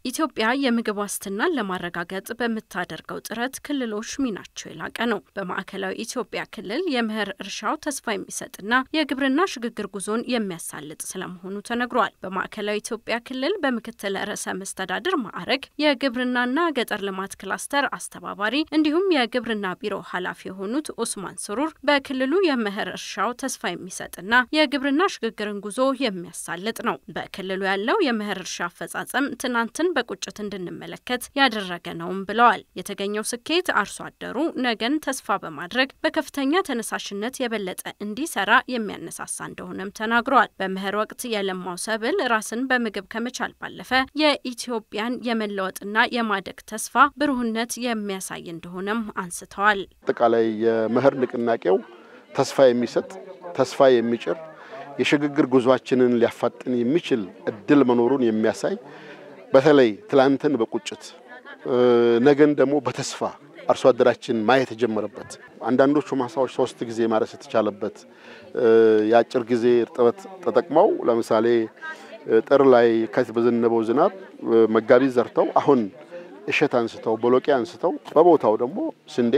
ኢትዮጵያ የምግብ ዋስትናን ለማረጋገጥ በምታደርገው ጥረት ክልሎች ሚናቸው የላቀ ነው። በማዕከላዊ ኢትዮጵያ ክልል የመኸር እርሻው ተስፋ የሚሰጥና የግብርና ሽግግር ጉዞን የሚያሳልጥ ስለመሆኑ ተነግሯል። በማዕከላዊ ኢትዮጵያ ክልል በምክትል ርዕሰ መስተዳድር ማዕረግ የግብርናና ገጠር ልማት ክላስተር አስተባባሪ እንዲሁም የግብርና ቢሮ ኃላፊ የሆኑት ኡስማን ስሩር በክልሉ የመኸር እርሻው ተስፋ የሚሰጥና የግብርና ሽግግርን ጉዞ የሚያሳልጥ ነው። በክልሉ ያለው የመኸር እርሻ አፈጻጸም ትናንትን በቁጭት እንድንመለከት ያደረገ ነውም ብለዋል። የተገኘው ስኬት አርሶ አደሩ ነገን ተስፋ በማድረግ በከፍተኛ ተነሳሽነት የበለጠ እንዲሰራ የሚያነሳሳ እንደሆነም ተናግረዋል። በመኸር ወቅት የለማው ሰብል ራስን በምግብ ከመቻል ባለፈ የኢትዮጵያን የመለወጥና የማደግ ተስፋ ብሩህነት የሚያሳይ እንደሆነም አንስተዋል። አጠቃላይ የመኸር ንቅናቄው ተስፋ የሚሰጥ ተስፋ የሚጭር የሽግግር ጉዟችንን ሊያፋጥን የሚችል እድል መኖሩን የሚያሳይ በተለይ ትላንትን በቁጭት ነገን ደግሞ በተስፋ አርሶ አደራችን ማየት የጀመረበት አንዳንዶቹ ማሳዎች ሶስት ጊዜ ማረስ የተቻለበት የአጭር ጊዜ እርጥበት ተጠቅመው ለምሳሌ ጥር ላይ ከት በዘነበው ዝናብ መጋቢት ዘርተው አሁን እሸት አንስተው ቦሎቄ አንስተው በቦታው ደግሞ ስንዴ፣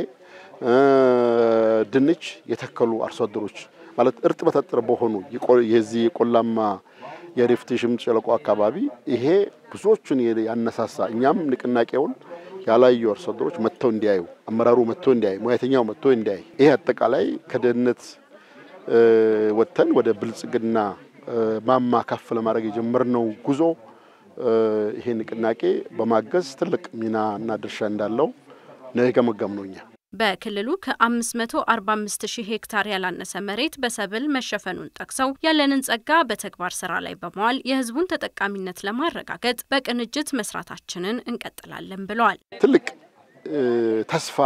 ድንች የተከሉ አርሶ አደሮች ማለት እርጥበት አጥር በሆኑ የዚህ የቆላማ የሪፍት ሽምጥ ሸለቆ አካባቢ ይሄ ብዙዎቹን ያነሳሳ እኛም ንቅናቄውን ያላዩ አርሶ አደሮች መጥተው እንዲያዩ፣ አመራሩ መጥቶ እንዲያዩ፣ ሙያተኛው መጥቶ እንዲያይ ይሄ አጠቃላይ ከድህነት ወጥተን ወደ ብልጽግና ማማ ከፍ ለማድረግ የጀመርነው ጉዞ ይሄ ንቅናቄ በማገዝ ትልቅ ሚና እና ድርሻ እንዳለው ነው የገመገምነው እኛ። በክልሉ ከ545 ሺህ ሄክታር ያላነሰ መሬት በሰብል መሸፈኑን ጠቅሰው ያለንን ጸጋ በተግባር ስራ ላይ በመዋል የሕዝቡን ተጠቃሚነት ለማረጋገጥ በቅንጅት መስራታችንን እንቀጥላለን ብለዋል። ትልቅ ተስፋ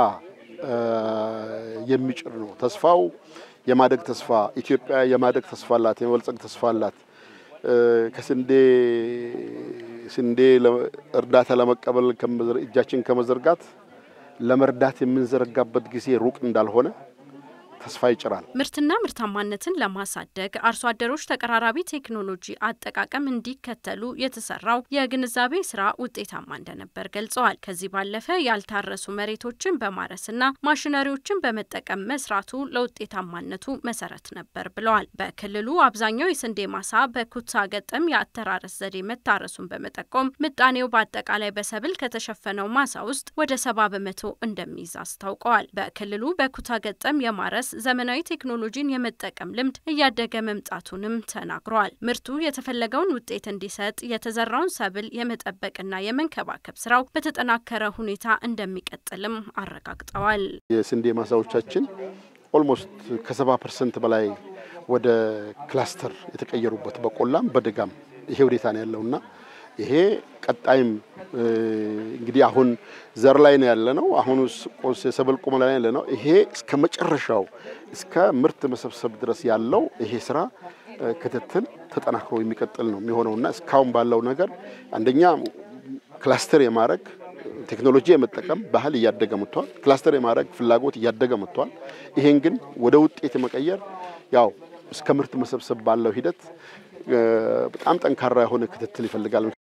የሚጭር ነው። ተስፋው የማደግ ተስፋ፣ ኢትዮጵያ የማደግ ተስፋ አላት፣ የመበልጸግ ተስፋ አላት። ከስንዴ ስንዴ እርዳታ ለመቀበል እጃችን ከመዘርጋት ለመርዳት የምንዘረጋበት ጊዜ ሩቅ እንዳልሆነ ተስፋ ይጭራል። ምርትና ምርታማነትን ለማሳደግ አርሶ አደሮች ተቀራራቢ ቴክኖሎጂ አጠቃቀም እንዲከተሉ የተሰራው የግንዛቤ ስራ ውጤታማ እንደነበር ገልጸዋል። ከዚህ ባለፈ ያልታረሱ መሬቶችን በማረስና ማሽነሪዎችን በመጠቀም መስራቱ ለውጤታማነቱ መሰረት ነበር ብለዋል። በክልሉ አብዛኛው የስንዴ ማሳ በኩታ ገጠም የአተራረስ ዘዴ መታረሱን በመጠቆም ምጣኔው በአጠቃላይ በሰብል ከተሸፈነው ማሳ ውስጥ ወደ ሰባ በመቶ እንደሚይዝ አስታውቀዋል። በክልሉ በኩታ ገጠም የማረስ ዘመናዊ ቴክኖሎጂን የመጠቀም ልምድ እያደገ መምጣቱንም ተናግረዋል። ምርቱ የተፈለገውን ውጤት እንዲሰጥ የተዘራውን ሰብል የመጠበቅና የመንከባከብ ስራው በተጠናከረ ሁኔታ እንደሚቀጥልም አረጋግጠዋል። የስንዴ ማሳዎቻችን ኦልሞስት ከሰባ ፐርሰንት በላይ ወደ ክላስተር የተቀየሩበት በቆላም በደጋም ይሄ ሁኔታ ነው ያለውና ይሄ ቀጣይም እንግዲህ አሁን ዘር ላይ ነው ያለ ነው። አሁን የሰብል ቁመና ላይ ያለ ነው። ይሄ እስከ መጨረሻው እስከ ምርት መሰብሰብ ድረስ ያለው ይሄ ስራ ክትትል ተጠናክሮ የሚቀጥል ነው የሚሆነውና እስካሁን ባለው ነገር አንደኛ ክላስተር የማድረግ ቴክኖሎጂ የመጠቀም ባህል እያደገ መጥቷል። ክላስተር የማድረግ ፍላጎት እያደገ መጥቷል። ይሄን ግን ወደ ውጤት የመቀየር ያው እስከ ምርት መሰብሰብ ባለው ሂደት በጣም ጠንካራ የሆነ ክትትል ይፈልጋል።